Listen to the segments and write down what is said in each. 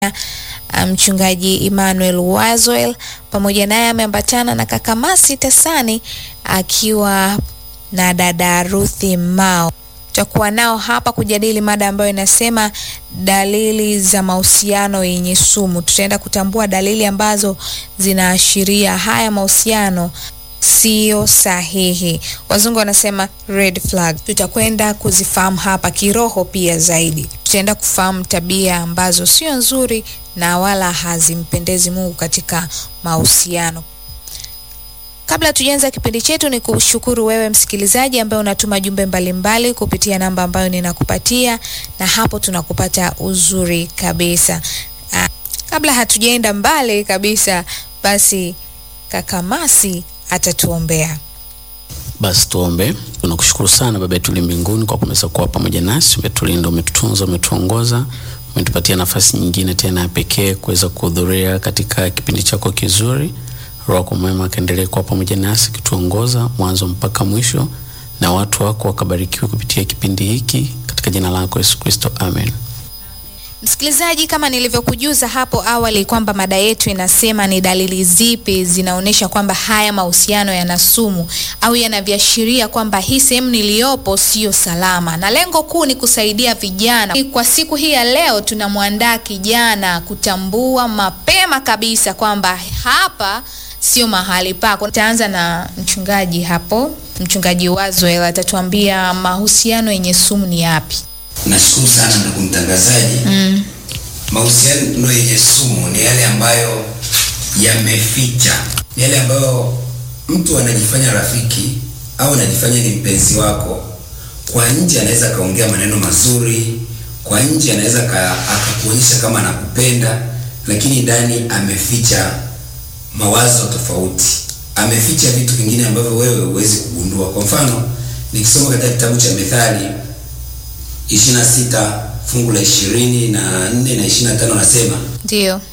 mchungaji Emmanuel Wazwel pamoja naye ameambatana na kaka Masi Tesani akiwa na dada Ruthi Mao. Tutakuwa nao hapa kujadili mada ambayo inasema dalili za mahusiano yenye sumu. Tutaenda kutambua dalili ambazo zinaashiria haya mahusiano sio sahihi. Wazungu wanasema red flag. Tutakwenda kuzifahamu hapa kiroho pia zaidi. Tutaenda kufahamu tabia ambazo sio nzuri na wala hazimpendezi Mungu katika mahusiano. Kabla tujaanza kipindi chetu, ni kushukuru wewe msikilizaji ambaye unatuma jumbe mbalimbali kupitia namba ambayo ninakupatia, na hapo tunakupata uzuri kabisa. Aa, kabla hatujaenda mbali kabisa, basi kaka Masi atatuombea. Basi tuombe. Tunakushukuru sana Baba yetu li mbinguni kwa kumeza kuwa pamoja nasi, umetulinda, umetutunza, umetuongoza, umetupatia nafasi nyingine tena ya pekee kuweza kuhudhuria katika kipindi chako kizuri. Roho yako mwema akaendelee kuwa pamoja nasi kituongoza mwanzo mpaka mwisho, na watu wako wakabarikiwe kupitia kipindi hiki katika jina lako Yesu Kristo, amen. Msikilizaji, kama nilivyokujuza hapo awali kwamba mada yetu inasema ni dalili zipi zinaonyesha kwamba haya mahusiano yana sumu au yanaviashiria kwamba hii sehemu niliyopo sio salama, na lengo kuu ni kusaidia vijana. Kwa siku hii ya leo, tunamwandaa kijana kutambua mapema kabisa kwamba hapa sio mahali pako. Nitaanza na mchungaji hapo, mchungaji Wazwel atatuambia mahusiano yenye sumu ni yapi. Nashukuru sana ndugu mtangazaji. Mm. Mahusiano yenye sumu ni yale ambayo yameficha, ni yale ambayo mtu anajifanya rafiki au anajifanya ni mpenzi wako. Kwa nje anaweza akaongea maneno mazuri, kwa nje anaweza akakuonyesha kama anakupenda, lakini ndani ameficha mawazo tofauti, ameficha vitu vingine ambavyo wewe huwezi kugundua. Kwa mfano, nikisoma katika kitabu cha Methali ishirini na sita fungu la ishirini na nne na ishirini na tano nasema, Ndio.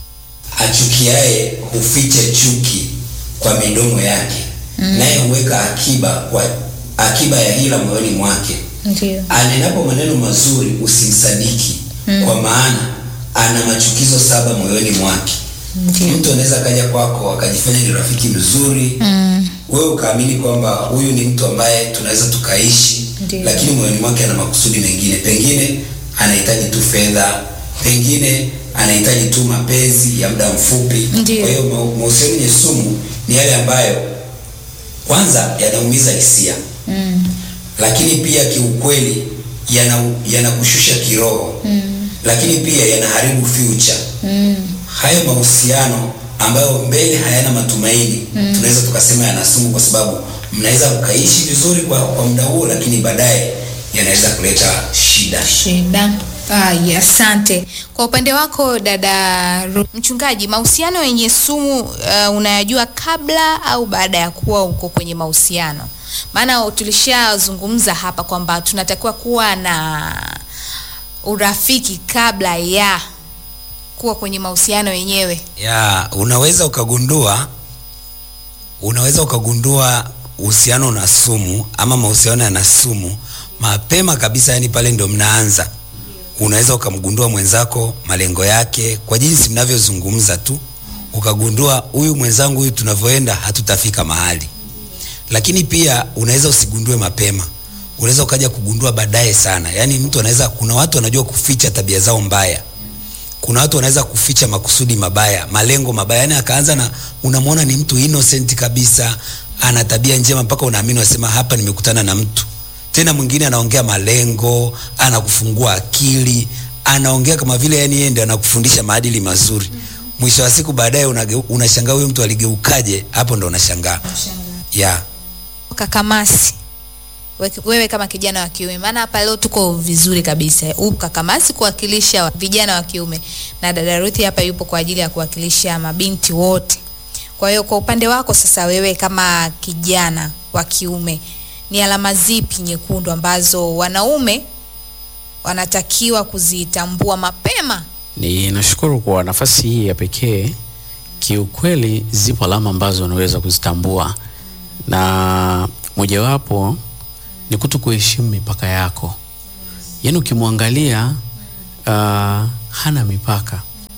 achukiaye huficha chuki kwa midomo yake, naye huweka akiba kwa akiba ya hila moyoni mwake. Ndio. Anenapo maneno mazuri usimsadiki, kwa maana ana machukizo saba moyoni mwake. Ndio. Mtu anaweza akaja kwako akajifanya ni rafiki mzuri Mm. wewe ukaamini kwamba huyu ni mtu ambaye tunaweza tukaishi, Ndiyo. lakini moyoni mwake ana makusudi mengine. Pengine anahitaji tu fedha, pengine anahitaji tu mapenzi ya muda mfupi. Ndiyo. Kwa hiyo ma- mahusiano yenye sumu ni yale ambayo kwanza yanaumiza hisia, Mm. lakini pia kiukweli yana yanakushusha kiroho, lakini pia yanaharibu future Mm. hayo mahusiano ambayo mbele hayana matumaini tunaweza tukasema yana sumu, kwa sababu mnaweza mkaishi vizuri kwa, kwa muda huo, lakini baadaye yanaweza kuleta shida. Shida. Ah, asante. Kwa upande wako dada Ru- mchungaji, mahusiano yenye sumu uh, unayajua kabla au baada ya kuwa uko kwenye mahusiano? Maana tulishazungumza hapa kwamba tunatakiwa kuwa na urafiki kabla ya kuwa kwenye mahusiano yenyewe. ya unaweza ukagundua unaweza ukagundua uhusiano na sumu ama mahusiano yana sumu mapema kabisa, yani pale ndio mnaanza. Unaweza ukamgundua mwenzako malengo yake kwa jinsi mnavyozungumza tu, ukagundua huyu mwenzangu, huyu tunavyoenda hatutafika mahali. Lakini pia unaweza usigundue mapema, unaweza ukaja kugundua baadaye sana. Yani mtu anaweza, kuna watu wanajua kuficha tabia zao mbaya kuna watu wanaweza kuficha makusudi mabaya, malengo mabaya. Yani akaanza na unamwona ni mtu innocent kabisa, ana tabia njema, mpaka unaamini unasema, hapa nimekutana na mtu. Tena mwingine anaongea malengo, anakufungua akili, anaongea kama vile yani yeye ndiye anakufundisha maadili mazuri. Mwisho wa siku baadaye unageu- unashangaa huyo mtu aligeukaje? Hapo ndo unashangaa yeah. Kakamasi, we- wewe kama kijana wa kiume, maana hapa leo tuko vizuri kabisa. Huu Kakamasi kuwakilisha wa- vijana wa kiume na dada Ruthi hapa yupo kwa ajili ya kuwakilisha mabinti wote. Kwa hiyo kwa upande wako sasa, wewe kama kijana wa kiume, ni alama zipi nyekundu ambazo wanaume wanatakiwa kuzitambua mapema? Ninashukuru kwa nafasi hii ya pekee. Kiukweli zipo alama ambazo unaweza kuzitambua, na mojawapo ni kuto kuheshimu mipaka yako. Yaani ukimwangalia uh, hana mipaka,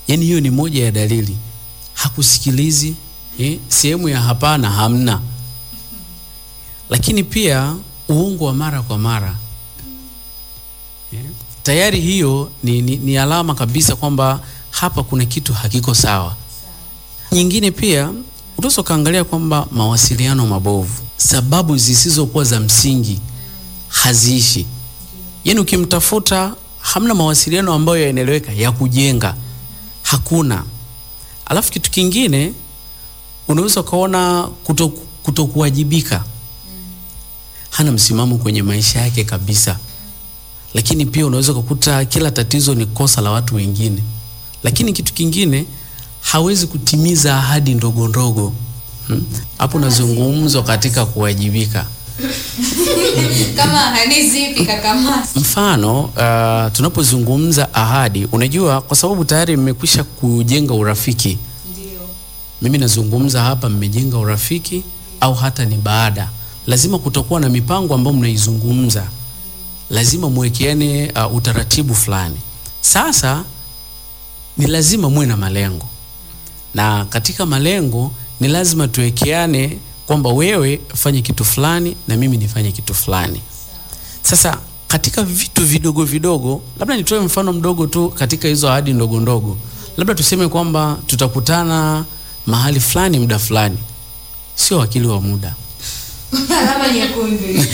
yaani hiyo ni moja ya dalili hakusikilizi eh, sehemu ya hapana hamna lakini pia uongo wa mara kwa mara eh, tayari hiyo ni, ni, ni alama kabisa kwamba hapa kuna kitu hakiko sawa nyingine pia unaweza ukaangalia kwamba mawasiliano mabovu sababu zisizokuwa za msingi haziishi yaani ukimtafuta hamna mawasiliano ambayo yanaeleweka ya kujenga hakuna alafu kitu kingine unaweza ukaona kuto, kutokuwajibika hana msimamo kwenye maisha yake kabisa lakini pia unaweza ukakuta kila tatizo ni kosa la watu wengine lakini kitu kingine hawezi kutimiza ahadi ndogo ndogo Hmm? hapo nazungumzwa katika kuwajibika kama ahadi zipi kakamasi mfano uh, tunapozungumza ahadi unajua kwa sababu tayari mmekwisha kujenga urafiki mimi nazungumza hapa mmejenga urafiki au hata ni baada lazima kutakuwa na mipango ambayo mnaizungumza lazima mwekeane uh, utaratibu fulani sasa ni lazima muwe na malengo na katika malengo ni lazima tuwekeane kwamba wewe fanye kitu fulani na mimi nifanye kitu fulani sasa katika vitu vidogo vidogo labda nitoe mfano mdogo tu katika hizo ahadi ndogo ndogo labda tuseme kwamba tutakutana mahali fulani muda fulani sio wakili wa muda alama nyekundu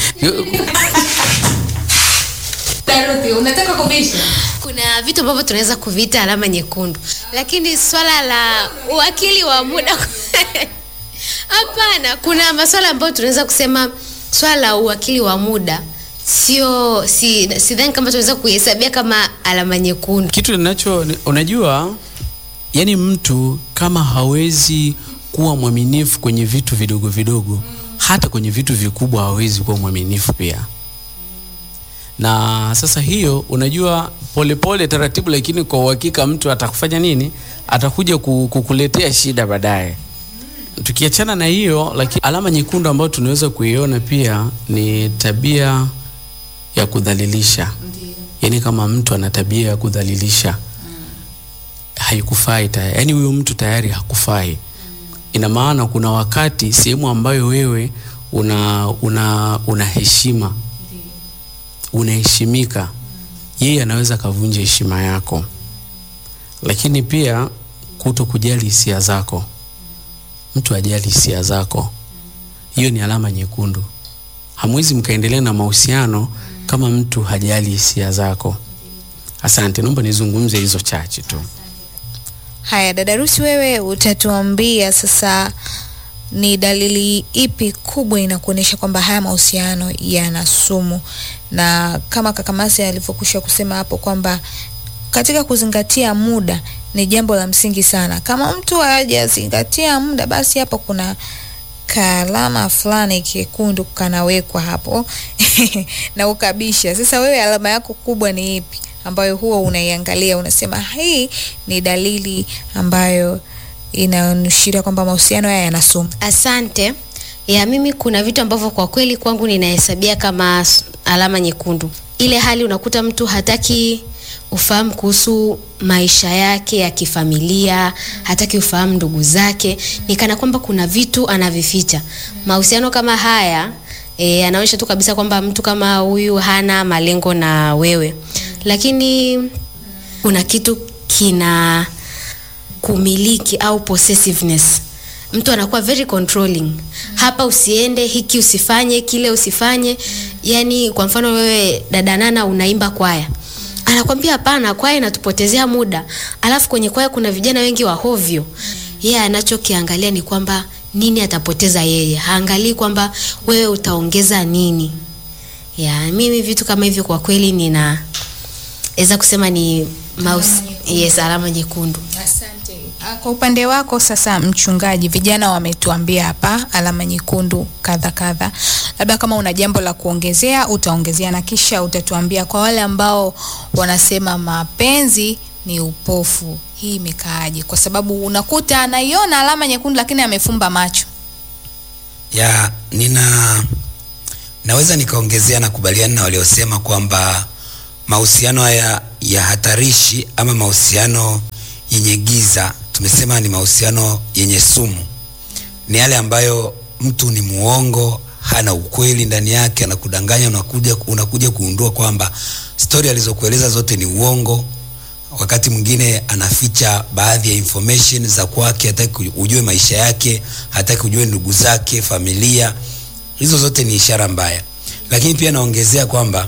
Daruthi, unataka kubisha kuna vitu ambavyo tunaweza kuviita alama nyekundu lakini swala la uwakili wa muda hapana kuna maswala ambayo tunaweza kusema swala la uwakili wa muda sio si, sidhani kama tunaweza kuihesabia kama alama nyekundu kitu ninacho ni- unajua yani mtu kama hawezi kuwa mwaminifu kwenye vitu vidogo vidogo hata kwenye vitu vikubwa hawezi kuwa mwaminifu pia na sasa hiyo unajua polepole pole, taratibu lakini kwa uhakika mtu atakufanya nini atakuja ku- kukuletea shida baadaye tukiachana na hiyo lakini alama nyekundu ambayo tunaweza kuiona pia ni tabia ya kudhalilisha yaani kama mtu ana tabia ya kudhalilisha haikufai tayari yaani huyo mtu tayari hakufai ina maana kuna wakati sehemu ambayo wewe una una una heshima unaheshimika yeye anaweza akavunja heshima yako lakini pia kuto kujali hisia zako mtu ajali hisia zako hiyo ni alama nyekundu hamwezi mkaendelea na mahusiano kama mtu hajali hisia zako asante naomba nizungumze hizo chache tu haya dadarusi wewe utatuambia sasa ni dalili ipi kubwa inakuonyesha kwamba haya mahusiano yana sumu na kama kakamasi alivyokwisha kusema hapo kwamba katika kuzingatia muda ni jambo la msingi sana kama mtu hajazingatia muda basi hapo kuna kaalama fulani kekundu kanawekwa hapo na ukabisha sasa wewe alama yako kubwa ni ipi ambayo huwa unaiangalia unasema hii ni dalili ambayo inaonyesha kwamba mahusiano haya yana sumu asante ya mimi kuna vitu ambavyo kwa kweli kwangu ninahesabia kama s- alama nyekundu ile hali unakuta mtu hataki ufahamu kuhusu maisha yake ya kifamilia hataki ufahamu ndugu zake ni kana kwamba kuna vitu anavificha mahusiano kama haya e, anaonyesha tu kabisa kwamba mtu kama huyu hana malengo na wewe lakini kuna kitu kina kumiliki au possessiveness mtu anakuwa very controlling hapa usiende hiki usifanye kile usifanye yani kwa mfano wewe dada nana unaimba kwaya anakwambia hapana kwaya inatupotezea muda alafu kwenye kwaya kuna vijana wengi wa hovyo yeye yeah, anachokiangalia ni kwamba nini atapoteza yeye haangalii kwamba wewe utaongeza nini ya mimi vitu kama hivyo kwa kweli nina weza kusema ni mouse, yes, alama nyekundu Asante. Ah, Kwa upande wako sasa, mchungaji, vijana wametuambia hapa alama nyekundu kadha kadha, labda kama una jambo la kuongezea utaongezea, na kisha utatuambia kwa wale ambao wanasema mapenzi ni upofu, hii imekaaje? Kwa sababu unakuta anaiona alama nyekundu lakini amefumba macho. ya nina naweza nikaongezea na kubaliana na waliosema kwamba mahusiano haya ya hatarishi ama mahusiano yenye giza, tumesema ni mahusiano yenye sumu, ni yale ambayo mtu ni muongo, hana ukweli ndani yake, anakudanganya, unakuja unakuja kuundua kwamba stori alizokueleza zote ni uongo. Wakati mwingine anaficha baadhi ya information za kwake, hataki ujue maisha yake, hataki ujue ndugu zake, familia. Hizo zote ni ishara mbaya, lakini pia naongezea kwamba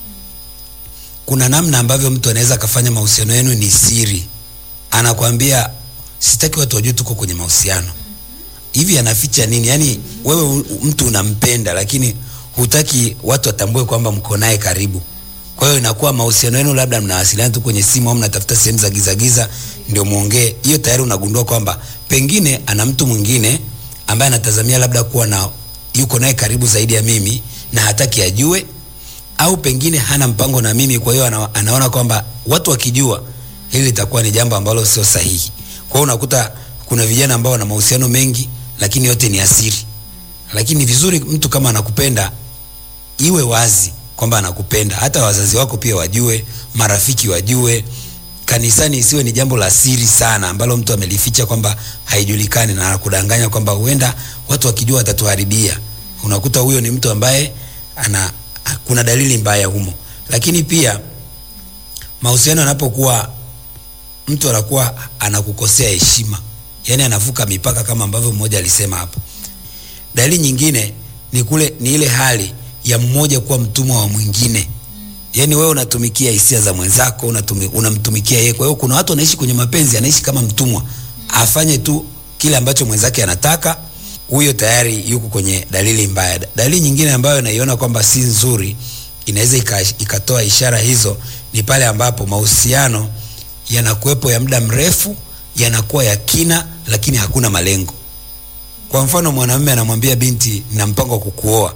kuna namna ambavyo mtu anaweza akafanya mahusiano yenu ni siri, anakwambia sitaki watu wajue tuko kwenye mahusiano hivi anaficha nini? Yaani wewe u- mtu unampenda lakini hutaki watu watambue kwamba mko naye karibu. Kwa hiyo inakuwa mahusiano yenu labda mnawasiliana tu kwenye simu au mnatafuta sehemu za giza giza ndio muongee. Hiyo tayari unagundua kwamba pengine ana mtu mwingine ambaye anatazamia labda kuwa na yuko naye karibu zaidi ya mimi na hataki ajue, au pengine hana mpango na mimi, kwa hiyo ana, anaona kwamba watu wakijua hili litakuwa ni jambo ambalo sio sahihi. Kwa hiyo unakuta kuna vijana ambao wana mahusiano mengi lakini yote ni asiri. Lakini ni vizuri mtu kama anakupenda iwe wazi kwamba anakupenda, hata wazazi wako pia wajue, marafiki wajue. Kanisani isiwe ni jambo la siri sana ambalo mtu amelificha kwamba haijulikani na anakudanganya kwamba huenda watu wakijua watatuharibia. Unakuta huyo ni mtu ambaye ana kuna dalili mbaya humo. Lakini pia mahusiano yanapokuwa mtu anakuwa anakukosea heshima, yaani anavuka mipaka kama ambavyo mmoja alisema hapo. Dalili nyingine ni kule ni ile hali ya mmoja kuwa mtumwa wa mwingine, yaani wewe unatumikia hisia za mwenzako, unatumi, unamtumikia yeye. Kwa hiyo kuna watu wanaishi kwenye mapenzi, anaishi kama mtumwa, afanye tu kile ambacho mwenzake anataka. Huyo tayari yuko kwenye dalili mbaya. Dalili nyingine ambayo naiona kwamba si nzuri, inaweza ika, ikatoa ishara hizo, ni pale ambapo mahusiano yanakuwepo ya muda mrefu, yanakuwa ya kina, lakini hakuna malengo. Kwa mfano, mwanamume anamwambia binti, nina mpango wa kukuoa,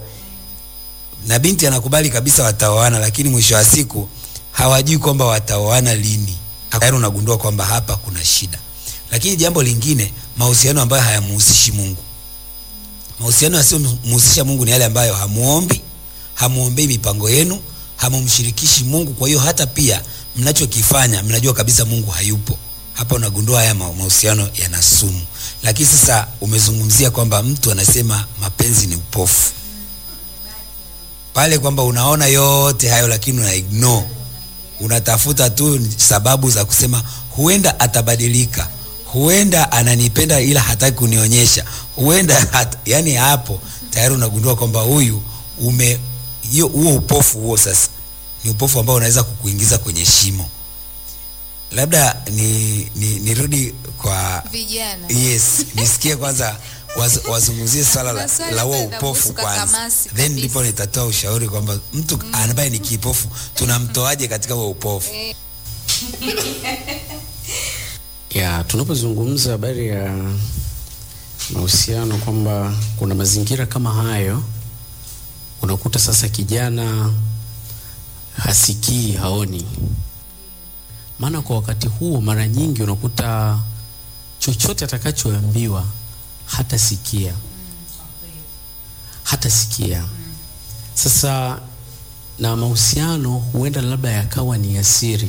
na binti anakubali kabisa wataoana, lakini mwisho wa siku hawajui kwamba wataoana lini. Tayari unagundua kwamba hapa kuna shida. Lakini jambo lingine, mahusiano ambayo hayamhusishi Mungu. Mahusiano yasiyomhusisha Mungu ni yale ambayo hamuombi, hamuombei mipango yenu, hamumshirikishi Mungu. Kwa hiyo hata pia mnachokifanya mnajua kabisa Mungu hayupo. Hapa unagundua haya ma- mahusiano yana sumu. Lakini sasa umezungumzia kwamba mtu anasema mapenzi ni upofu pale, kwamba unaona yote hayo lakini una ignore, unatafuta tu sababu za kusema huenda atabadilika, huenda ananipenda ila hataki kunionyesha, huenda hat, yani hapo tayari unagundua kwamba huyu ume hiyo huo upofu huo sasa ni upofu ambao unaweza kukuingiza kwenye shimo. Labda ni, ni nirudi kwa Vijana. yes, nisikie kwanza waz, wazungumzie swala la, Maswali la huo ambayo upofu yanahusu kwanza, kakamasi then kabisa. ndipo nitatoa ushauri kwamba mtu ambaye ni kipofu tunamtoaje katika huo upofu. ya tunapozungumza habari ya mahusiano kwamba kuna mazingira kama hayo, unakuta sasa kijana hasikii, haoni. Maana kwa wakati huo mara nyingi unakuta chochote atakachoambiwa hatasikia, hatasikia. Sasa na mahusiano huenda labda yakawa ni asiri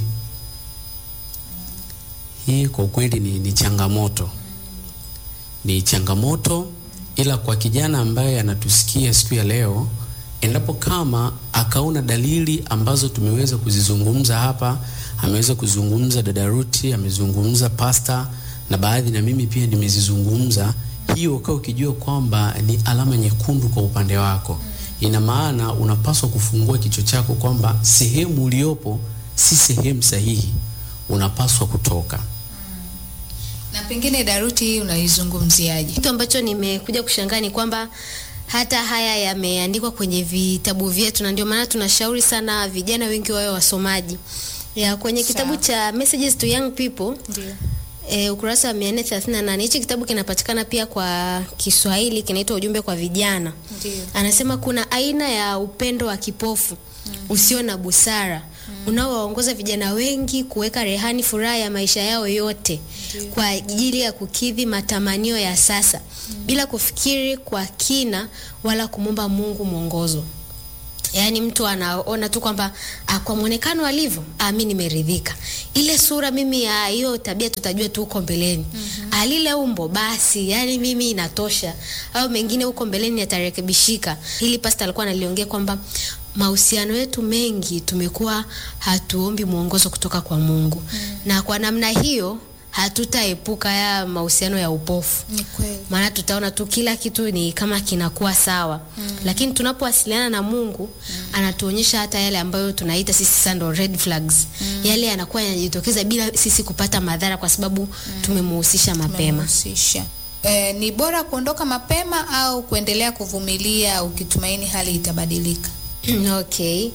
hii kwa kweli ni, ni changamoto, ni changamoto, ila kwa kijana ambaye anatusikia siku ya leo, endapo kama akaona dalili ambazo tumeweza kuzizungumza hapa, ameweza kuzungumza dada Ruti, amezungumza pasta na baadhi na mimi pia nimezizungumza, hiyo ukawa ukijua kwamba ni alama nyekundu kwa upande wako. Ina maana unapaswa kufungua kichwa chako kwamba sehemu uliopo si sehemu sahihi, unapaswa kutoka. Na pengine Daruti hii unaizungumziaje? Kitu ambacho nimekuja kushangaa ni kwamba hata haya yameandikwa kwenye vitabu vyetu, na ndio maana tunashauri sana vijana wengi wawe wasomaji. Ya kwenye kitabu Sawa. cha Messages to Young People Ndio. E, ukurasa wa 438 hichi kitabu kinapatikana pia kwa Kiswahili kinaitwa ujumbe kwa vijana. Ndio. Anasema kuna aina ya upendo wa kipofu usio na busara unaowaongoza vijana wengi kuweka rehani furaha ya maisha yao yote kwa ajili ya kukidhi matamanio ya sasa bila kufikiri kwa kina wala kumwomba Mungu mwongozo. yaani mtu anaona tu kwamba ah, kwa mwonekano alivyo ah, mi nimeridhika ile sura mimi ya hiyo tabia tutajua tu huko mbeleni mm-hmm. ah, lile umbo basi yani mimi inatosha au mengine huko mbeleni yatarekebishika hili pasta alikuwa analiongea kwamba mahusiano yetu mengi tumekuwa hatuombi mwongozo kutoka kwa mungu mm. na kwa namna hiyo hatutaepuka ya mahusiano ya upofu Ni kweli. maana tutaona tu kila kitu ni kama kinakuwa sawa mm. lakini tunapowasiliana na mungu mm. anatuonyesha hata yale ambayo tunaita sisi sasa ndo red flags mm. yale yanakuwa yanajitokeza bila sisi kupata madhara kwa sababu mm. tumemuhusisha mapema Tumehusisha. Eh, ni bora kuondoka mapema au kuendelea kuvumilia ukitumaini hali itabadilika? okay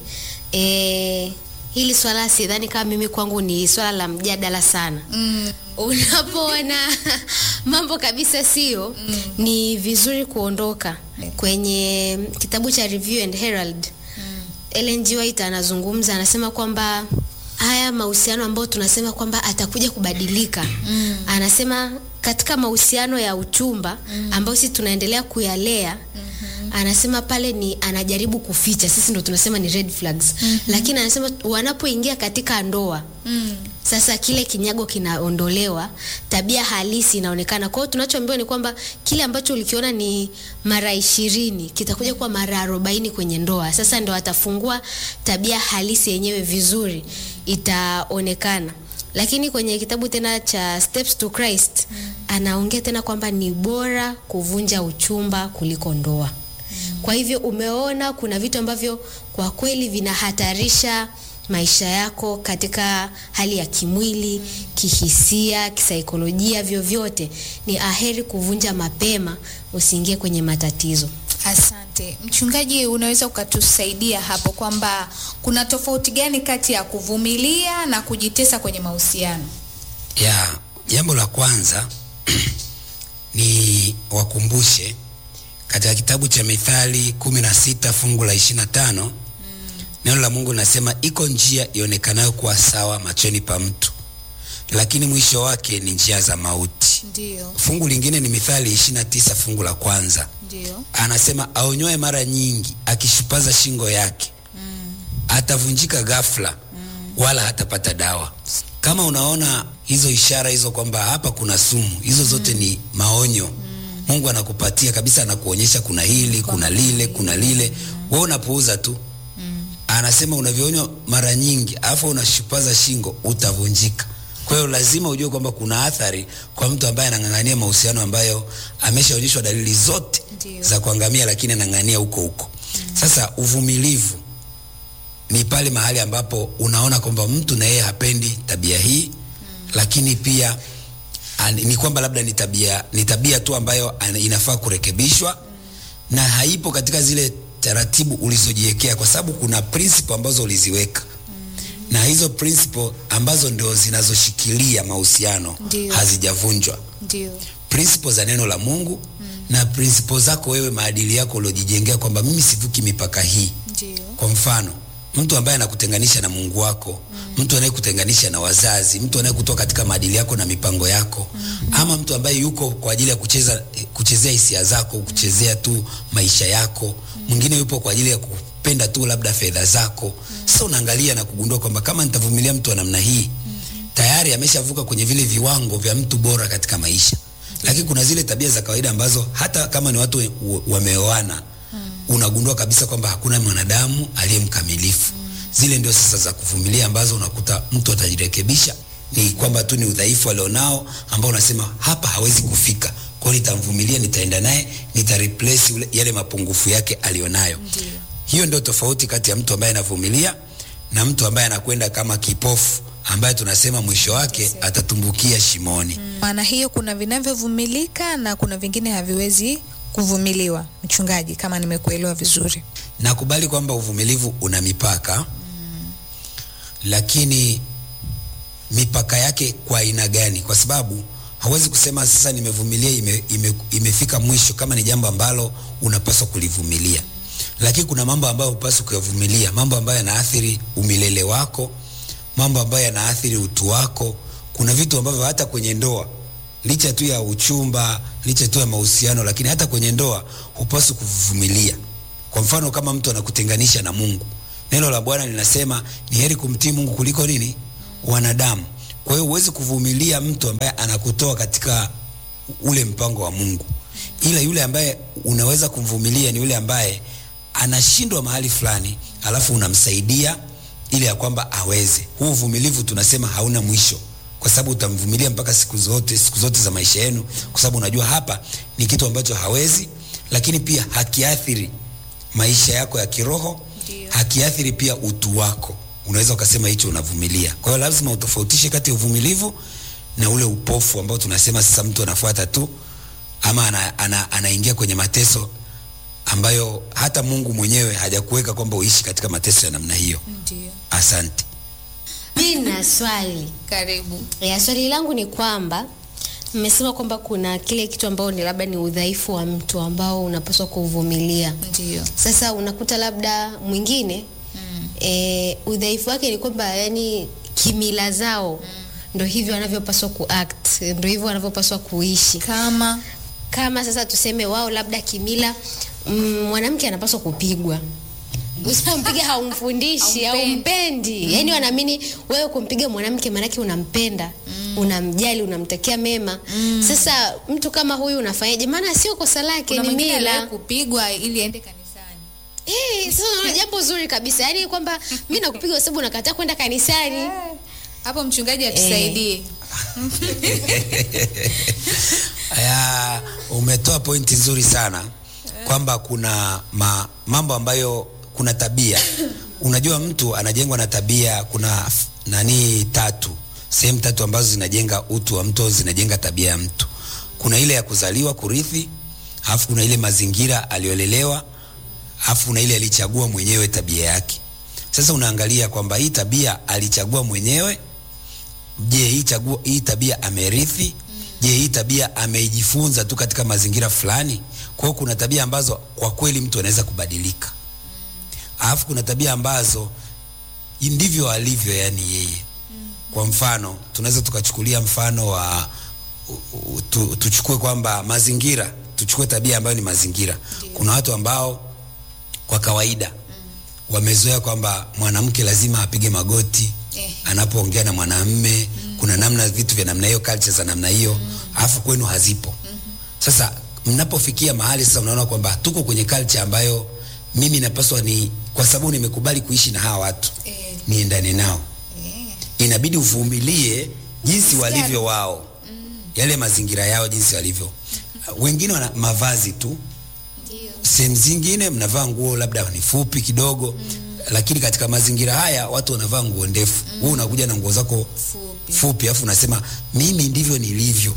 e, hili swala sidhani kama mimi kwangu ni swala la mjadala sana Mm. unapoona mambo kabisa sio mm. ni vizuri kuondoka Yeah. kwenye kitabu cha review and herald mm. Ellen G. White anazungumza anasema kwamba haya mahusiano ambayo tunasema kwamba atakuja kubadilika mm. anasema katika mahusiano ya uchumba mm. ambayo sisi tunaendelea kuyalea mm-hmm. anasema pale ni anajaribu kuficha sisi ndo tunasema ni red flags mm-hmm. lakini anasema wanapoingia katika ndoa Mm. sasa kile kinyago kinaondolewa tabia halisi inaonekana kwa hiyo tunachoambiwa ni kwamba kile ambacho ulikiona ni mara ishirini kitakuja kuwa mara arobaini kwenye ndoa sasa ndo atafungua tabia halisi yenyewe vizuri itaonekana lakini kwenye kitabu tena cha steps to christ mm. anaongea tena kwamba ni bora kuvunja uchumba kuliko ndoa kwa hivyo umeona kuna vitu ambavyo kwa kweli vinahatarisha maisha yako katika hali ya kimwili kihisia kisaikolojia vyovyote ni aheri kuvunja mapema usiingie kwenye matatizo Asante mchungaji, unaweza ukatusaidia hapo kwamba kuna tofauti gani kati ya kuvumilia na kujitesa kwenye mahusiano? ya jambo la kwanza ni wakumbushe katika kitabu cha mithali kumi na sita fungu la ishiri na tano mm. neno la mungu linasema iko njia ionekanayo kuwa sawa machoni pa mtu lakini mwisho wake ni njia za mauti Ndio, fungu lingine ni mithali ishiri na tisa fungu la kwanza ndio. anasema aonywae mara nyingi akishupaza shingo yake mm. atavunjika ghafla mm. wala hatapata dawa kama unaona hizo ishara hizo kwamba hapa kuna sumu hizo zote mm. ni maonyo mm. mungu anakupatia kabisa anakuonyesha kuna hili kuna lile kuna lile mm. we unapuuza tu mm. anasema unavyoonywa mara nyingi alafu unashupaza shingo utavunjika kwa hiyo lazima ujue kwamba kuna athari kwa mtu ambaye anang'ang'ania mahusiano ambayo ameshaonyeshwa dalili zote Ndio. za kuangamia lakini anang'ania huko huko mm. sasa uvumilivu ni pale mahali ambapo unaona kwamba mtu na yeye hapendi tabia hii mm. lakini pia an, ni kwamba labda ni tabia ni tabia tu ambayo an, inafaa kurekebishwa mm. na haipo katika zile taratibu ulizojiwekea kwa sababu kuna principle ambazo uliziweka mm. na hizo principle ambazo ndio zinazoshikilia mahusiano Ndio. hazijavunjwa Ndio. principle za neno la mungu mm. na principle zako wewe maadili yako uliojijengea kwamba mimi sivuki mipaka hii Ndio. kwa mfano mtu ambaye anakutenganisha na mungu wako mm. mtu anayekutenganisha na wazazi mtu anayekutoa katika maadili yako na mipango yako mm. ama mtu ambaye yuko kwa ajili ya kucheza kuchezea hisia zako kuchezea tu maisha yako mwingine yupo kwa ajili ya kupenda tu labda fedha zako mm. sasa unaangalia na kugundua kwamba kama nitavumilia mtu wa namna hii mm-hmm. tayari ameshavuka kwenye vile viwango vya mtu bora katika maisha lakini kuna zile tabia za kawaida ambazo hata kama ni watu we- wa- wameoana unagundua kabisa kwamba hakuna mwanadamu aliye mkamilifu zile ndio sasa za kuvumilia ambazo unakuta mtu atajirekebisha ni kwamba tu ni udhaifu alionao ambao unasema hapa hawezi kufika kwao nitamvumilia nitaenda naye nita replace ule- yale mapungufu yake alionayo Ndio. hiyo ndio tofauti kati ya mtu ambaye anavumilia na mtu ambaye anakwenda kama kipofu ambaye tunasema mwisho wake atatumbukia shimoni Maana hiyo kuna vinavyovumilika na kuna vingine haviwezi kuvumiliwa. Mchungaji, kama nimekuelewa vizuri. nakubali kwamba uvumilivu una mipaka mm. lakini mipaka yake kwa aina gani kwa sababu hawezi kusema sasa nimevumilia ime, ime, imefika mwisho kama ni jambo ambalo unapaswa kulivumilia lakini kuna mambo ambayo hupaswi kuyavumilia mambo ambayo yanaathiri umilele wako mambo ambayo yanaathiri utu wako kuna vitu ambavyo hata kwenye ndoa licha tu ya uchumba licha tu ya mahusiano lakini hata kwenye ndoa hupaswi kuvumilia Kwa mfano kama mtu anakutenganisha na Mungu, neno la Bwana linasema ni heri kumtii Mungu kuliko nini? Wanadamu. Kwa hiyo huwezi kuvumilia mtu ambaye anakutoa katika ule mpango wa Mungu, ila yule ambaye unaweza kumvumilia ni yule ambaye anashindwa mahali fulani, alafu unamsaidia ili ya kwamba aweze. Huu uvumilivu tunasema hauna mwisho, kwa sababu utamvumilia mpaka siku zote, siku zote za maisha yenu, kwa sababu unajua hapa ni kitu ambacho hawezi, lakini pia hakiathiri maisha yako ya kiroho, hakiathiri pia utu wako. Unaweza ukasema hicho unavumilia. Kwa hiyo lazima utofautishe kati ya uvumilivu na ule upofu ambao tunasema sasa mtu anafuata tu ama ana, ana, anaingia kwenye mateso ambayo hata Mungu mwenyewe hajakuweka kwamba uishi katika mateso ya namna hiyo. Ndio. Asante. mi na swali Karibu. ya swali langu ni kwamba mmesema kwamba kuna kile kitu ambao ni labda ni udhaifu wa mtu ambao unapaswa kuvumilia Ndio. sasa unakuta labda mwingine mm. e, udhaifu wake ni kwamba yani kimila zao mm. ndo hivyo wanavyopaswa kuact ndo hivyo wanavyopaswa kuishi Kama kama sasa tuseme wao labda kimila mm, mwanamke anapaswa kupigwa usipompiga haumfundishi haumpendi yani wanaamini wewe kumpiga mwanamke maanake unampenda unamjali unamtakia mema sasa mtu kama huyu unafanyaje maana sio kosa lake kuna ni mwingine mila aliwahi kupigwa ili aende kanisani. Eh, sasa unaona jambo zuri kabisa yaani kwamba mi nakupiga kwa sababu unakataa kwenda kanisani Hapo mchungaji atusaidie. Aya, umetoa pointi nzuri sana kwamba kuna ma, mambo ambayo kuna tabia. Unajua mtu anajengwa na tabia, kuna f- nani tatu, sehemu tatu ambazo zinajenga utu wa mtu, au zinajenga tabia ya mtu. Kuna ile ya kuzaliwa, kurithi, alafu kuna ile mazingira aliyolelewa, alafu kuna ile alichagua mwenyewe tabia yake. Sasa unaangalia kwamba hii tabia alichagua mwenyewe je hii chaguo hii tabia amerithi je hii tabia ameijifunza tu katika mazingira fulani kwa hiyo kuna tabia ambazo kwa kweli mtu anaweza kubadilika alafu kuna tabia ambazo ndivyo alivyo yani yeye kwa mfano tunaweza tukachukulia mfano wa u- u- tu, tuchukue kwamba mazingira tuchukue tabia ambayo ni mazingira kuna watu ambao kwa kawaida wamezoea kwamba mwanamke lazima apige magoti Ehe. anapoongea na mwanamme kuna namna vitu vya namna hiyo culture za namna hiyo alafu kwenu hazipo sasa mnapofikia mahali sasa unaona kwamba tuko kwenye culture ambayo mimi napaswa ni kwa sababu nimekubali kuishi na hawa watu Eh. niendane nao Eh. inabidi uvumilie jinsi walivyo wao yale mazingira yao jinsi walivyo wengine wana mavazi tu Ndio. sehemu zingine mnavaa nguo labda ni fupi kidogo mm. lakini katika mazingira haya watu wanavaa nguo ndefu mm. wewe unakuja na nguo zako Fupi. fupi afu unasema mimi ndivyo nilivyo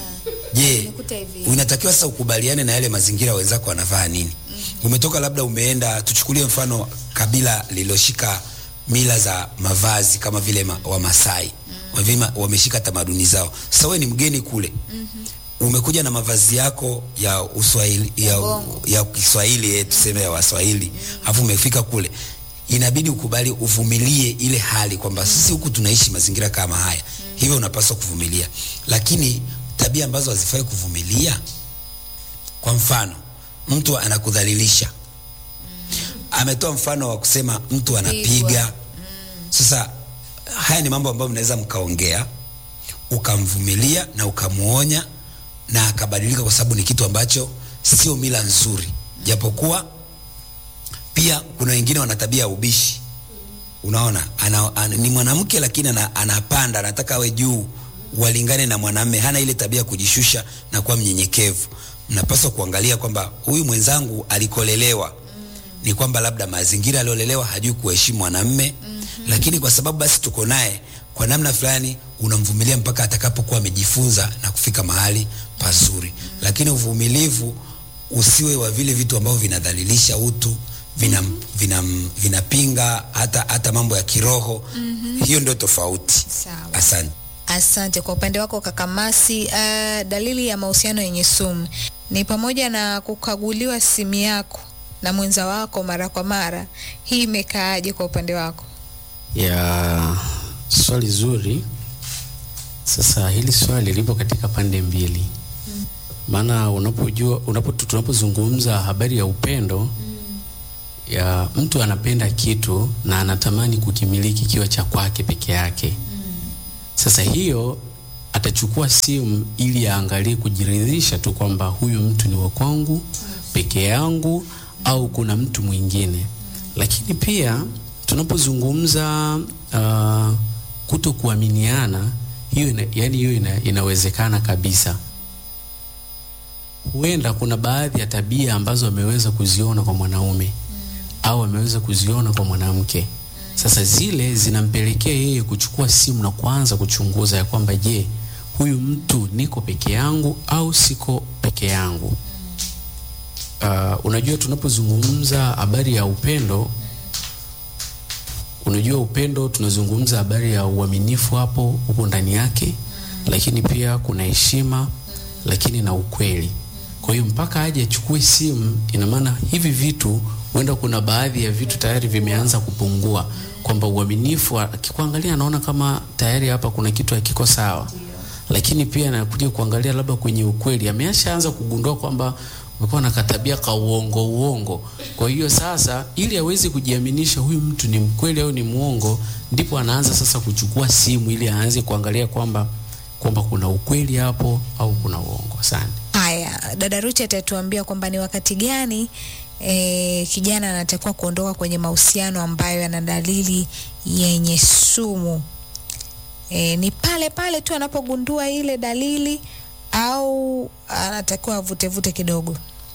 je Nimekuta hivi. unatakiwa sasa ukubaliane na yale mazingira wenzako wanavaa nini mm-hmm. umetoka labda umeenda tuchukulie mfano kabila lililoshika mila za mavazi kama vile ma, wamasai mm-hmm. wameshika tamaduni zao sasa wewe ni mgeni kule mm-hmm. umekuja na mavazi yako ya uswahili ya, Bongo. ya Kiswahili eh, tuseme ya Waswahili alafu umefika kule inabidi ukubali uvumilie ile hali kwamba sisi huku tunaishi mazingira kama haya hivyo unapaswa kuvumilia lakini tabia ambazo hazifai kuvumilia kwa mfano mtu anakudhalilisha ametoa mfano wa kusema mtu anapiga sasa haya ni mambo ambayo mnaweza mkaongea ukamvumilia na ukamuonya na akabadilika kwa sababu ni kitu ambacho sio mila nzuri japokuwa pia kuna wengine wana tabia ya ubishi unaona ana, ana, ni mwanamke lakini ana, anapanda anataka awe juu walingane na mwanamme hana ile tabia ya kujishusha na kuwa mnyenyekevu mnapaswa kuangalia kwamba huyu mwenzangu alikolelewa ni kwamba labda mazingira aliolelewa hajui kuheshimu mwanamme mm-hmm. lakini kwa sababu basi tuko naye kwa namna fulani unamvumilia mpaka atakapokuwa amejifunza na kufika mahali pazuri mm-hmm. lakini uvumilivu usiwe wa vile vitu ambavyo vinadhalilisha utu vina, vina, vinapinga hata, hata mambo ya kiroho mm-hmm. hiyo ndio tofauti Sawa. asante Asante kwa upande wako kaka Masi. Uh, dalili ya mahusiano yenye sumu ni pamoja na kukaguliwa simu yako na mwenza wako mara kwa mara. Hii imekaaje kwa upande wako? ya swali zuri sasa hili swali lipo katika pande mbili maana unapojua unapo, tunapozungumza habari ya upendo ya mtu anapenda kitu na anatamani kukimiliki kiwa cha kwake peke yake. Sasa hiyo atachukua simu ili aangalie kujiridhisha tu kwamba huyu mtu ni wa kwangu peke yangu au kuna mtu mwingine. Lakini pia tunapozungumza uh, kuto kuaminiana, hiyo ina, yani hiyo ina, inawezekana kabisa. Huenda kuna baadhi ya tabia ambazo ameweza kuziona kwa mwanaume au ameweza kuziona kwa mwanamke. Sasa zile zinampelekea yeye kuchukua simu na kuanza kuchunguza ya kwamba je, huyu mtu niko peke yangu au siko peke yangu? Uh, unajua tunapozungumza habari ya upendo, unajua upendo, tunazungumza habari ya uaminifu hapo huko ndani yake, lakini pia kuna heshima, lakini na ukweli. Kwa hiyo mpaka aje achukue simu, ina maana hivi vitu huenda kuna baadhi ya vitu tayari vimeanza kupungua, kwamba uaminifu, akikuangalia anaona kama tayari hapa kuna kitu hakiko sawa, lakini pia anakuja kuangalia labda kwenye ukweli, ameshaanza kugundua kwamba umekuwa na katabia ka uongo uongo. Kwa hiyo sasa, ili aweze kujiaminisha huyu mtu ni mkweli au ni muongo, ndipo anaanza sasa kuchukua simu ili aanze kuangalia kwamba kwamba kuna ukweli hapo au kuna uongo. Asante. Haya, dada Ruchi atatuambia kwamba ni wakati gani e, kijana anatakiwa kuondoka kwenye mahusiano ambayo yana dalili yenye sumu. E, ni pale pale tu anapogundua ile dalili au anatakiwa avutevute kidogo?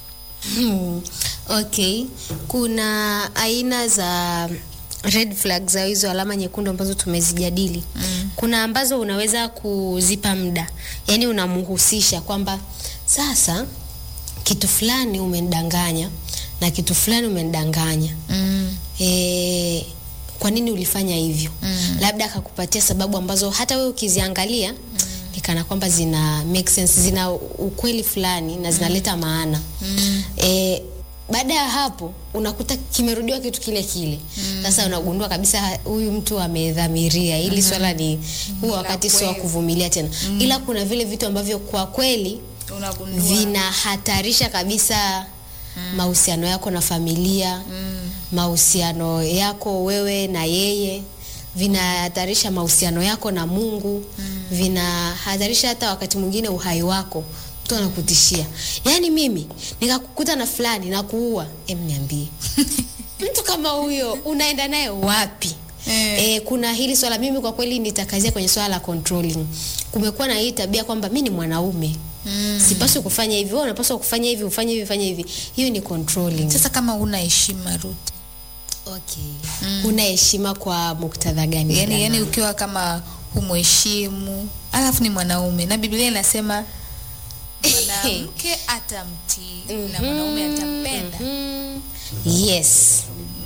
Hmm. Okay, kuna aina za red flags au hizo alama nyekundu ambazo tumezijadili. Mm. Kuna ambazo unaweza kuzipa muda, yaani unamhusisha kwamba sasa kitu fulani umenidanganya na kitu fulani umenidanganya. Mm. E, kwa nini ulifanya hivyo? Mm. Labda akakupatia sababu ambazo hata wewe ukiziangalia ni kana kwamba zina make sense, zina ukweli fulani na zinaleta maana. Mm. E, baada ya hapo unakuta kimerudiwa kitu kile kile. Sasa unagundua kabisa huyu mtu amedhamiria hili swala ni huu wakati sio wa kweli. kuvumilia tena. Ila kuna vile vitu ambavyo kwa kweli Unagundua. vinahatarisha kabisa mahusiano yako na familia mahusiano yako wewe na yeye vinahatarisha mahusiano yako na Mungu vinahatarisha hata wakati mwingine uhai wako mtu anakutishia yaani mimi nikakukuta na fulani na kuua em niambie mtu kama huyo unaenda naye wapi Eh. E, kuna hili swala mimi kwa kweli nitakazia kwenye swala la controlling. Kumekuwa na hii tabia kwamba mi ni mwanaume Mm. sipaswi kufanya hivi, wewe unapaswa kufanya hivi, ufanye hivi, ufanye hivi. Hiyo ni controlling. Sasa kama una heshima Ruth, okay. Una heshima kwa muktadha gani? yani, dada? yani ukiwa kama humheshimu alafu ni mwanaume na Biblia inasema mwanamke atamtii na mwanaume atampenda. Mm. Yes.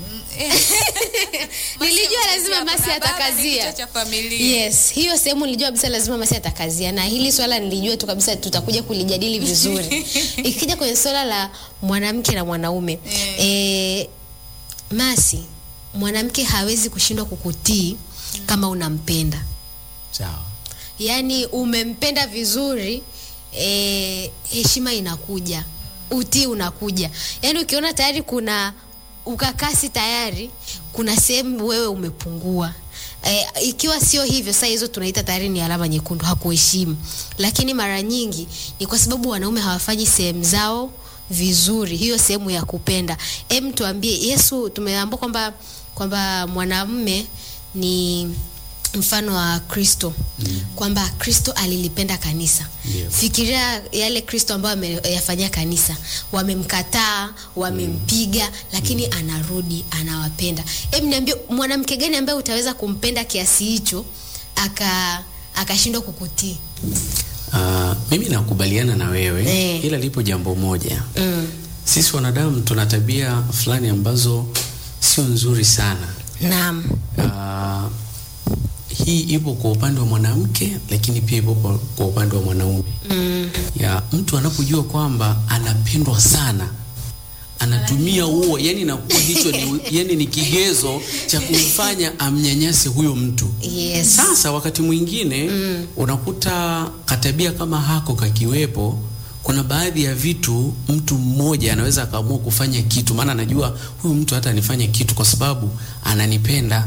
Nilijua lazima Masi Kuna baba ni atakazia. kichwa cha familia. Yes, hiyo sehemu nilijua kabisa lazima Masi atakazia, na hili swala nilijua tu kabisa tutakuja kulijadili vizuri. Ikija kwenye swala la mwanamke na mwanaume Eh. eh, Masi, mwanamke hawezi kushindwa kukutii kama unampenda Sawa. yaani umempenda vizuri eh, heshima inakuja utii unakuja yaani ukiona tayari kuna ukakasi tayari kuna sehemu wewe umepungua e, ikiwa sio hivyo saa hizo tunaita tayari ni alama nyekundu hakuheshimu lakini mara nyingi ni kwa sababu wanaume hawafanyi sehemu zao vizuri hiyo sehemu ya kupenda em tuambie yesu tumeambua kwamba kwamba mwanamume ni mfano wa kristo mm. kwamba kristo alilipenda kanisa Ndio. fikiria yale kristo ambayo ameyafanyia kanisa wamemkataa wamempiga lakini anarudi anawapenda hebu niambie mwanamke gani ambaye utaweza kumpenda kiasi hicho aka akashindwa kukutii Uh, mimi nakubaliana na wewe Eh. ila lipo jambo moja mm. sisi wanadamu tuna tabia fulani ambazo sio nzuri sana naam uh, hii ipo kwa upande wa mwanamke lakini pia ipo kwa- kwa upande wa mwanaume mm. ya mtu anapojua kwamba anapendwa sana anatumia huo yani nakuwa hicho ni, yani ni kigezo cha kumfanya amnyanyase huyo mtu yes sasa wakati mwingine mm. unakuta katabia kama hako kakiwepo kuna baadhi ya vitu mtu mmoja anaweza akaamua kufanya kitu, maana anajua huyu mtu hata anifanye kitu kwa sababu ananipenda.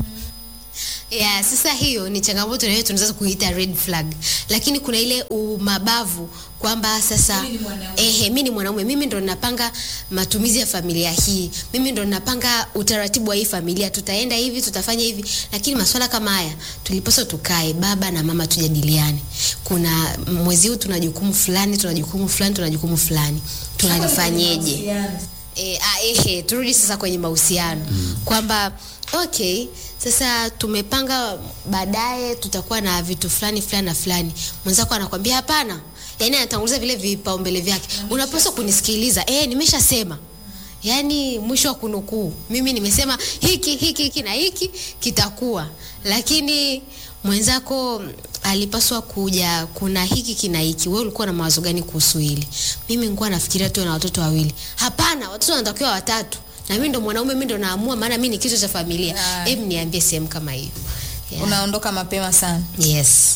Yeah, sasa hiyo ni changamoto na hiyo tunaweza kuita red flag, lakini kuna ile umabavu kwamba sasa ehe, mimi ni mwanaume, mimi ndo ninapanga matumizi ya familia hii, mimi ndo ninapanga utaratibu wa hii familia, tutaenda hivi, tutafanya hivi. Lakini masuala kama haya tulipaswa tukae, baba na mama, tujadiliane. Kuna mwezi huu tuna jukumu fulani, tuna jukumu fulani, tuna jukumu fulani, tunalifanyeje? E, a, ehe, turudi sasa kwenye mahusiano kwamba okay, sasa tumepanga baadaye tutakuwa na vitu fulani fulani na fulani. Mwenzako anakwambia hapana, yaani anatanguliza vile vipaumbele vyake. Unapaswa kunisikiliza. Eh, nimeshasema. Yaani mwisho wa kunukuu, mimi nimesema hiki hiki hiki na hiki kitakuwa, lakini mwenzako alipaswa kuja, kuna hiki kina hiki. Wewe ulikuwa na mawazo gani kuhusu hili? Mimi nilikuwa nafikiria tu na watoto wawili. Hapana, watoto wanatakiwa watatu, na mimi ndo mwanaume, mimi ndo naamua, maana mimi ni kichwa cha familia. Yeah. Hebu niambie sehemu kama hiyo. Yeah. Unaondoka mapema sana. Yes.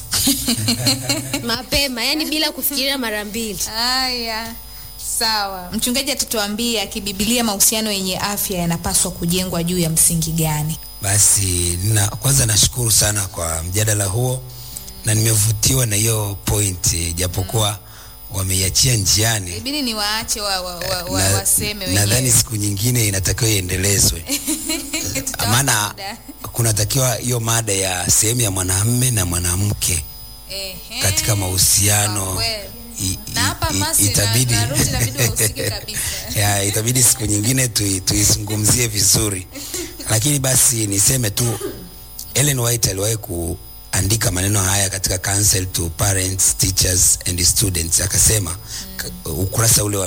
Mapema, yani bila kufikiria mara mbili. Haya, sawa. Mchungaji atatuambia kibibilia mahusiano yenye afya yanapaswa kujengwa juu ya msingi gani? Basi na, kwanza nashukuru sana kwa mjadala huo na nimevutiwa na hiyo point japokuwa wameiachia njiani. Ibidi ni waache wa, wa, wa, wa, Na- waseme nadhani wenyewe. siku nyingine inatakiwa iendelezwe, Tutawapa maana muda. kunatakiwa hiyo mada ya sehemu ya mwanamume na mwanamke Ehe. katika mahusiano Kwa kweli. i- Na hapa i- Masi na- itabidi na Ruth inabidi wahusike kabisa. ya, itabidi siku nyingine tui- tuizungumzie vizuri, lakini basi niseme tu Ellen White aliwahi kuandika maneno haya katika Counsel to Parents, Teachers and Students, akasema k- ukurasa ule wa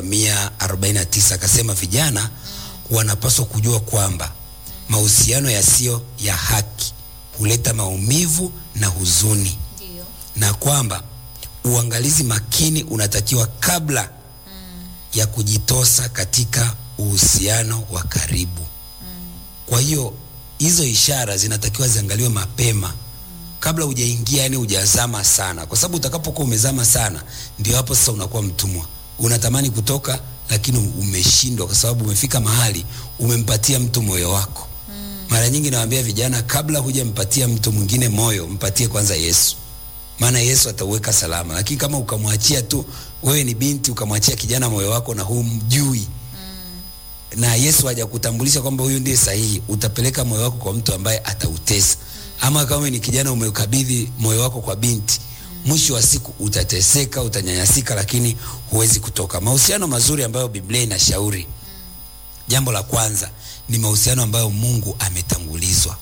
149 akasema vijana wanapaswa kujua kwamba mahusiano yasiyo ya haki huleta maumivu na huzuni Ndio. na kwamba uangalizi makini unatakiwa kabla ya kujitosa katika uhusiano wa karibu. Kwa hiyo hizo ishara zinatakiwa ziangaliwe mapema kabla hujaingia, yani hujazama sana, kwa sababu utakapokuwa umezama sana, ndio hapo sasa unakuwa mtumwa. Unatamani kutoka, lakini umeshindwa, kwa sababu umefika mahali umempatia mtu moyo wako. Mara nyingi nawaambia vijana, kabla hujampatia mtu mwingine moyo, mpatie kwanza Yesu maana Yesu atauweka salama. Lakini kama ukamwachia tu, wewe ni binti, ukamwachia kijana moyo wako na humjui na Yesu hajakutambulisha kwamba huyu ndiye sahihi, utapeleka moyo wako kwa mtu ambaye atautesa. Ama kama ni kijana umeukabidhi moyo wako kwa binti, mwisho wa siku utateseka, utanyanyasika, lakini huwezi kutoka. Mahusiano mazuri ambayo Biblia inashauri, jambo la kwanza ni mahusiano ambayo Mungu ametangulizwa.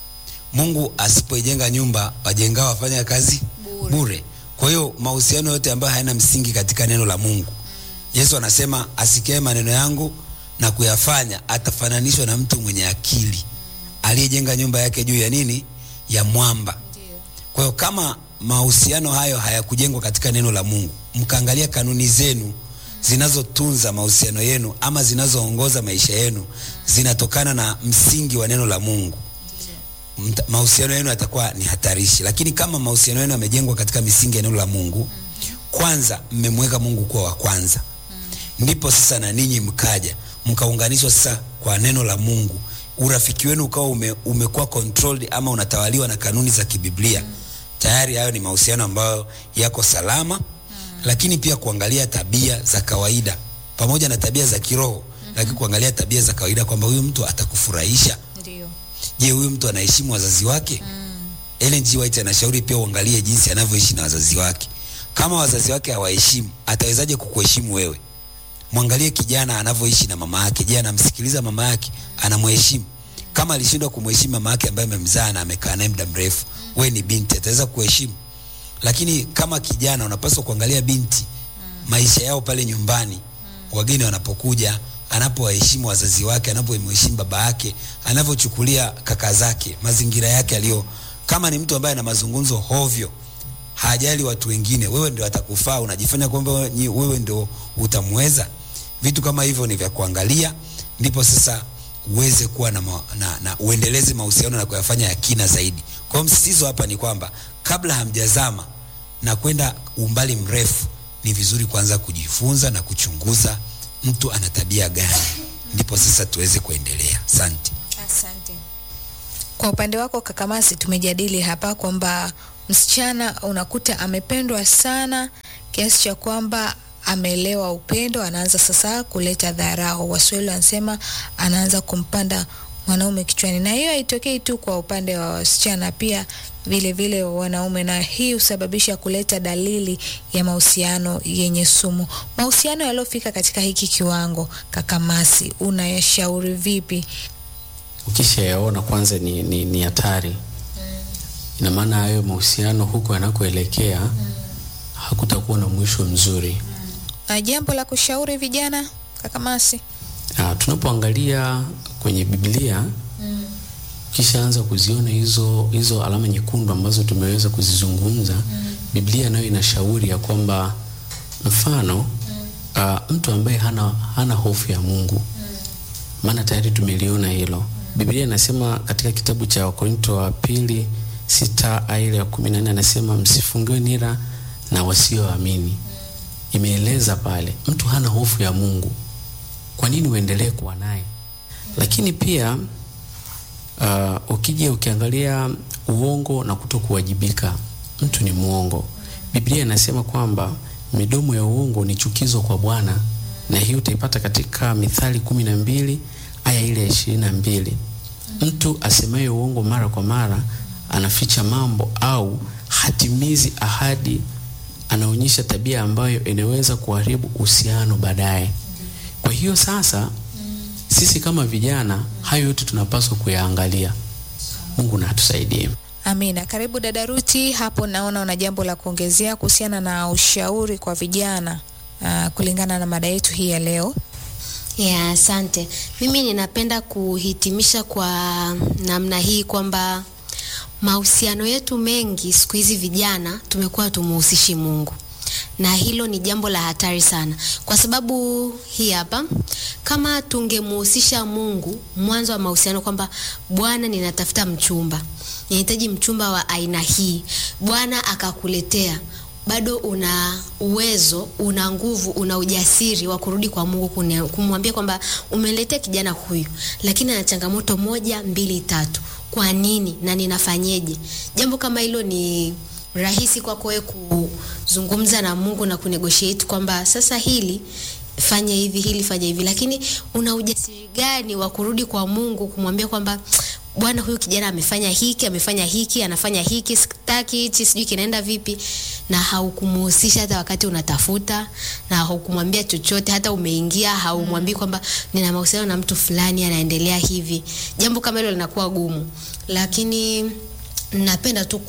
Mungu asipoijenga nyumba, wajengao wafanya kazi Bure. bure. Kwa hiyo mahusiano yote ambayo hayana msingi katika neno la Mungu, Yesu anasema asikie maneno yangu na kuyafanya atafananishwa na mtu mwenye akili aliyejenga nyumba yake juu ya nini? Ya mwamba. Ndio. Kwa hiyo kama mahusiano hayo hayakujengwa katika neno la Mungu, mkaangalia kanuni zenu zinazotunza mahusiano yenu ama zinazoongoza maisha yenu zinatokana na msingi wa neno la Mungu, mta- mahusiano yenu yatakuwa ni hatarishi. Lakini kama mahusiano yenu yamejengwa katika misingi ya neno la Mungu, kwanza mmemweka Mungu kuwa wa kwanza, ndipo sasa na ninyi mkaja mkaunganishwa sasa kwa neno la Mungu, urafiki wenu ukawa ume, umekuwa controlled ama unatawaliwa na kanuni za kibiblia. Tayari hayo ni mahusiano ambayo yako salama, lakini pia kuangalia tabia za kawaida pamoja na tabia za kiroho, lakini kuangalia tabia za kawaida kwamba huyu mtu atakufurahisha. Ndio. Je, huyu mtu anaheshimu wazazi wake? Ellen G. White anashauri pia uangalie jinsi anavyoishi na wazazi wake. Kama wazazi wake hawaheshimu, atawezaje kukuheshimu wewe? Mwangalie kijana anavyoishi na mama yake. Je, anamsikiliza mama yake? Anamheshimu? Kama alishindwa kumheshimu mama yake ambaye amemzaa na amekaa naye muda mrefu, wewe ni binti, ataweza kuheshimu? Lakini kama kijana, unapaswa kuangalia binti, maisha yao pale nyumbani, wageni wanapokuja, anapowaheshimu wazazi wake, anapomheshimu baba yake, anavyochukulia kaka zake, mazingira yake aliyo. Kama ni mtu ambaye ana mazungumzo hovyo, hajali watu wengine, wewe ndio atakufaa, unajifanya kwamba wewe ni- wewe ndio utamweza. Vitu kama hivyo ni vya kuangalia, ndipo sasa uweze kuwa na, ma, na, na uendeleze mahusiano na kuyafanya ya kina zaidi. Kwa hiyo msisitizo hapa ni kwamba kabla hamjazama na kwenda umbali mrefu, ni vizuri kwanza kujifunza na kuchunguza mtu ana tabia gani, ndipo sasa tuweze kuendelea. Asante. Asante. Kwa upande wako Kakamasi, tumejadili hapa kwamba msichana unakuta amependwa sana kiasi cha kwamba ameelewa upendo, anaanza sasa kuleta dharau. Waswahili wanasema anaanza kumpanda mwanaume kichwani, na hiyo haitokei tu kwa upande wa wasichana, pia vile vile wanaume, na hii husababisha kuleta dalili ya mahusiano yenye sumu. Mahusiano yaliyofika katika hiki kiwango, Kakamasi, unayashauri vipi? ukishayaona kwanza ni, ni, ni hatari ina maana hayo mahusiano huko yanakoelekea hakutakuwa na mwisho mzuri Na jambo la kushauri vijana, Kakamasi? Ah, tunapoangalia kwenye Biblia ukishaanza kuziona hizo hizo alama nyekundu ambazo tumeweza kuzizungumza Biblia nayo inashauri ya kwamba mfano ah, mtu ambaye hana, hana hofu ya Mungu maana tayari tumeliona hilo. Biblia inasema katika kitabu cha Wakorinto wa pili sita aya ile ya kumi na nne anasema msifungiwe nira na wasioamini. Imeeleza pale mtu hana hofu ya Mungu, kwa nini uendelee kuwa naye? Lakini pia uh, ukija ukiangalia uongo na kuto kuwajibika, mtu ni mwongo. Biblia inasema kwamba midomo ya uongo ni chukizo kwa Bwana, na hiyo utaipata katika Mithali kumi na mbili aya ile ya ishirini na mbili. Mtu asemaye uongo mara kwa mara anaficha mambo au hatimizi ahadi, anaonyesha tabia ambayo inaweza kuharibu uhusiano baadaye. Kwa hiyo sasa sisi kama vijana hayo yote tunapaswa kuyaangalia. Mungu na atusaidie. Amina. Karibu dada Ruti, hapo naona una jambo la kuongezea kuhusiana na ushauri kwa vijana uh, kulingana na mada yetu hii ya leo. Ya, asante. Mimi ninapenda kuhitimisha kwa namna hii kwamba mahusiano yetu mengi siku hizi vijana tumekuwa tumuhusishi Mungu, na hilo ni jambo la hatari sana, kwa sababu hii hapa, kama tungemuhusisha Mungu mwanzo wa mahusiano kwamba Bwana, ninatafuta mchumba, ninahitaji mchumba wa aina hii, Bwana akakuletea bado una uwezo, una nguvu, una ujasiri wa kurudi kwa Mungu kune- kumwambia kwamba umeletea kijana huyu, lakini ana changamoto moja, mbili, tatu. Kwa nini na ninafanyeje? Jambo kama hilo ni rahisi kwako wewe kuzungumza na Mungu na kunegotiate kwamba sasa hili fanya hivi, hili fanya hivi, lakini una ujasiri gani wa kurudi kwa Mungu kumwambia kwamba Bwana, huyu kijana amefanya hiki, amefanya hiki, anafanya hiki, sitaki hichi, sijui kinaenda vipi, na haukumuhusisha hata wakati unatafuta, na haukumwambia chochote, hata umeingia haumwambii kwamba nina mahusiano na mtu fulani anaendelea hivi. Jambo kama hilo linakuwa gumu, lakini napenda tu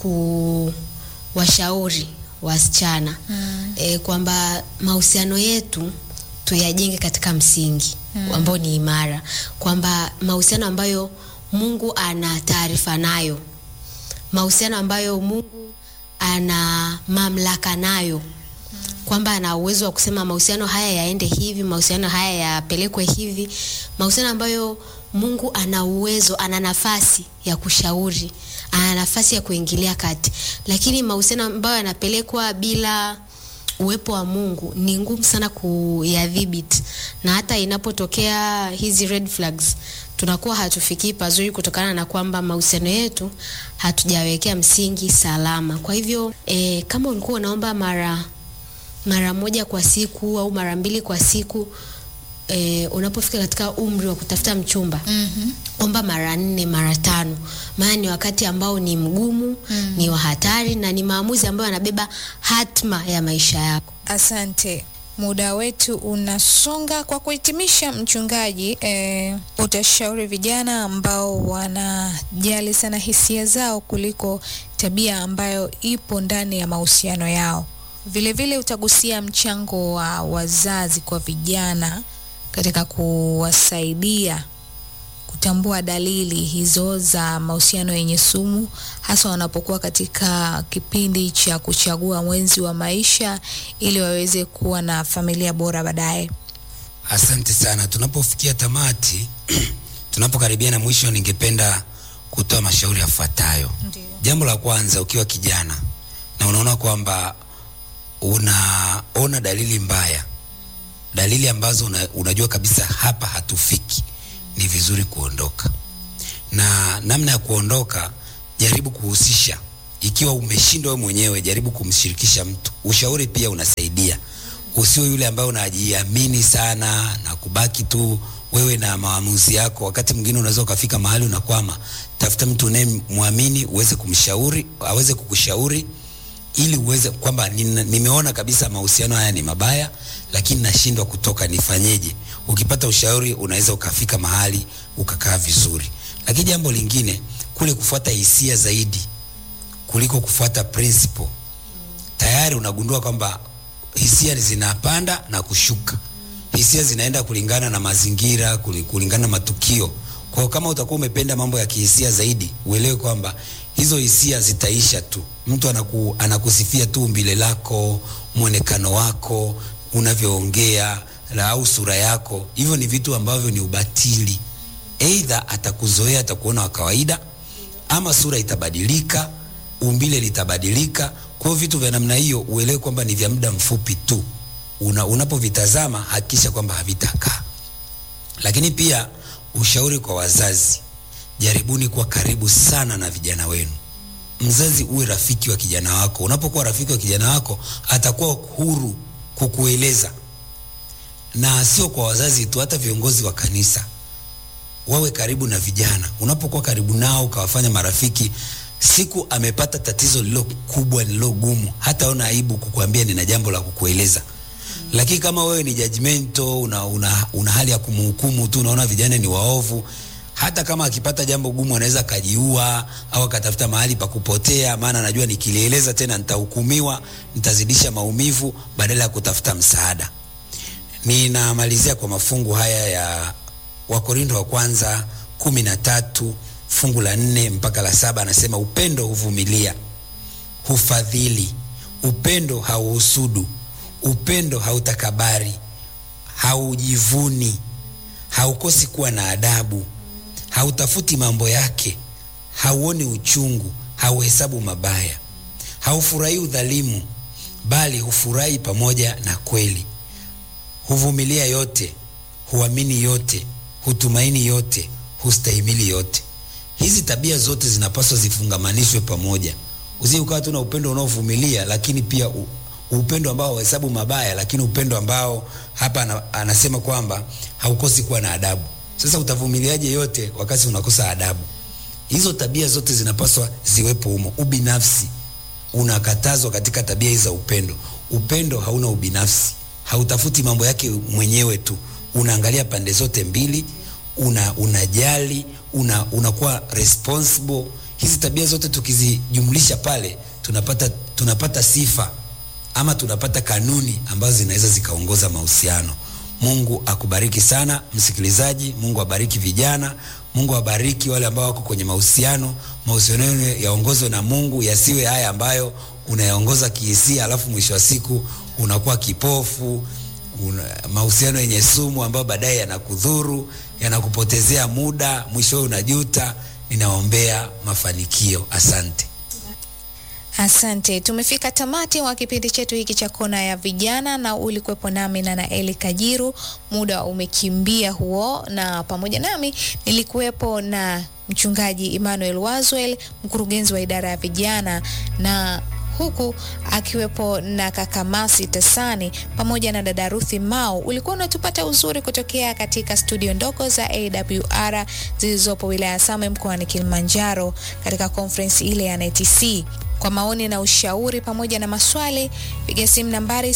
kuwashauri wasichana mm. e, kwamba mahusiano yetu tuyajenge katika msingi mm. ambao ni imara, kwamba mahusiano ambayo Mungu ana taarifa nayo, mahusiano ambayo Mungu ana mamlaka nayo kwamba ana uwezo wa kusema mahusiano haya yaende hivi, mahusiano haya yapelekwe hivi, mahusiano ambayo Mungu ana uwezo, ana nafasi ya kushauri, ana nafasi ya kuingilia kati. Lakini mahusiano ambayo yanapelekwa bila uwepo wa Mungu ni ngumu sana kuyadhibiti, na hata inapotokea hizi red flags tunakuwa hatufikii pazuri kutokana na kwamba mahusiano yetu hatujawekea msingi salama. Kwa hivyo e, kama ulikuwa unaomba mara mara moja kwa siku au mara mbili kwa siku e, unapofika katika umri wa kutafuta mchumba Mhm. omba mara nne mara tano, maana ni wakati ambao ni mgumu mm. ni wa hatari na ni maamuzi ambayo yanabeba hatma ya maisha yako. Asante, muda wetu unasonga. Kwa kuhitimisha, mchungaji, eh, utashauri vijana ambao wanajali sana hisia zao kuliko tabia ambayo ipo ndani ya mahusiano yao. Vilevile vile utagusia mchango wa wazazi kwa vijana katika kuwasaidia kutambua dalili hizo za mahusiano yenye sumu hasa wanapokuwa katika kipindi cha kuchagua mwenzi wa maisha ili waweze kuwa na familia bora baadaye. Asante sana. Tunapofikia tamati, tunapokaribia na mwisho, ningependa kutoa mashauri yafuatayo. Jambo la kwanza, ukiwa kijana na unaona kwamba unaona dalili mbaya, dalili ambazo una, unajua kabisa hapa hatufiki, ni vizuri kuondoka. Na namna ya kuondoka, jaribu kuhusisha. Ikiwa umeshindwa wewe mwenyewe, jaribu kumshirikisha mtu. Ushauri pia unasaidia. Usiwe yule ambaye unajiamini sana na kubaki tu wewe na maamuzi yako. Wakati mwingine unaweza ukafika mahali unakwama. Tafuta mtu unayemwamini uweze kumshauri, aweze kukushauri ili uweze kwamba nina- nimeona kabisa mahusiano haya ni mabaya, lakini nashindwa kutoka, nifanyeje? Ukipata ushauri unaweza ukafika mahali ukakaa vizuri. Lakini jambo lingine kule kufuata hisia zaidi kuliko kufuata principle, tayari unagundua kwamba hisia zinapanda na kushuka. Hisia zinaenda kulingana na mazingira, kuli- kulingana na matukio. Kwa hiyo kama utakuwa umependa mambo ya kihisia zaidi, uelewe kwamba hizo hisia zitaisha tu. Mtu anaku, anakusifia tu umbile lako, mwonekano wako, unavyoongea na au sura yako. Hivyo ni vitu ambavyo ni ubatili. Aidha atakuzoea, atakuona wa kawaida, ama sura itabadilika, umbile litabadilika. Kwa hiyo vitu vya namna hiyo uelewe kwamba ni vya muda mfupi tu. Una, unapovitazama hakikisha kwamba havitakaa. Lakini pia ushauri kwa wazazi, jaribuni kuwa karibu sana na vijana wenu. Mzazi uwe rafiki wa kijana wako. Unapokuwa rafiki wa kijana wako, atakuwa huru kukueleza, na sio kwa wazazi tu, hata viongozi wa kanisa wawe karibu na vijana. Unapokuwa karibu nao ukawafanya marafiki, siku amepata tatizo lilo kubwa lilo gumu, hataona aibu kukuambia nina jambo la kukueleza. Lakini kama wewe ni judgmental, una, una, una hali ya kumhukumu tu, unaona vijana ni waovu, hata kama akipata jambo gumu anaweza akajiua au akatafuta mahali pa kupotea, maana anajua nikilieleza tena nitahukumiwa, nitazidisha maumivu badala ya kutafuta msaada. Ninamalizia kwa mafungu haya ya Wakorintho wa kwanza kumi na tatu fungu la nne mpaka la saba anasema upendo huvumilia, hufadhili, upendo hauhusudu, upendo hautakabari, haujivuni, haukosi kuwa na adabu, hautafuti mambo yake, hauoni uchungu, hauhesabu mabaya, haufurahi udhalimu, bali hufurahi pamoja na kweli huvumilia yote, huamini yote, hutumaini yote, hustahimili yote. Hizi tabia zote zinapaswa zifungamanishwe pamoja. Usi ukawa tu na upendo unaovumilia, lakini pia u, upendo ambao hauhesabu mabaya, lakini upendo ambao hapa ana, anasema kwamba haukosi kuwa na adabu. Sasa utavumiliaje yote wakati unakosa adabu? Hizo tabia zote zinapaswa ziwepo humo. Ubinafsi unakatazwa katika tabia hizi za upendo. Upendo hauna ubinafsi, hautafuti mambo yake mwenyewe tu, unaangalia pande zote mbili, una unajali, una unakuwa responsible. Hizi tabia zote tukizijumlisha pale, tunapata tunapata sifa ama tunapata kanuni ambazo zinaweza zikaongoza mahusiano. Mungu akubariki sana msikilizaji. Mungu abariki vijana. Mungu abariki wale ambao wako kwenye mahusiano. Mahusiano yenu yaongozwe na Mungu, yasiwe haya ambayo unayaongoza kihisia, alafu mwisho wa siku unakuwa kipofu. Una, mahusiano yenye sumu ambayo baadaye yanakudhuru, yanakupotezea muda, mwishowe unajuta. Ninawaombea mafanikio. Asante. Asante, tumefika tamati wa kipindi chetu hiki cha kona ya vijana, na ulikuwepo nami na Naeli Kajiru. Muda umekimbia huo, na pamoja nami nilikuwepo na mchungaji Emmanuel Wazwel, mkurugenzi wa idara ya vijana, na huku akiwepo na kaka Masi Tasani pamoja na dada Ruthi Mao. Ulikuwa unatupata uzuri kutokea katika studio ndogo za AWR zilizopo wilaya ya Same mkoani Kilimanjaro katika conference ile ya NTC. Kwa maoni na ushauri pamoja na maswali, piga simu nambari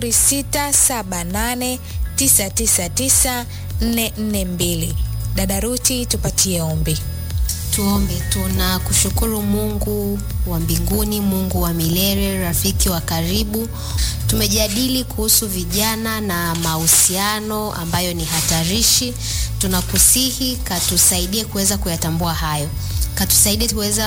0678999442. Dada Ruthi, tupatie ombi. Tuombe. Tunakushukuru Mungu wa mbinguni, Mungu wa milele, rafiki wa karibu. Tumejadili kuhusu vijana na mahusiano ambayo ni hatarishi. Tunakusihi katusaidie kuweza kuyatambua hayo, katusaidie kuweza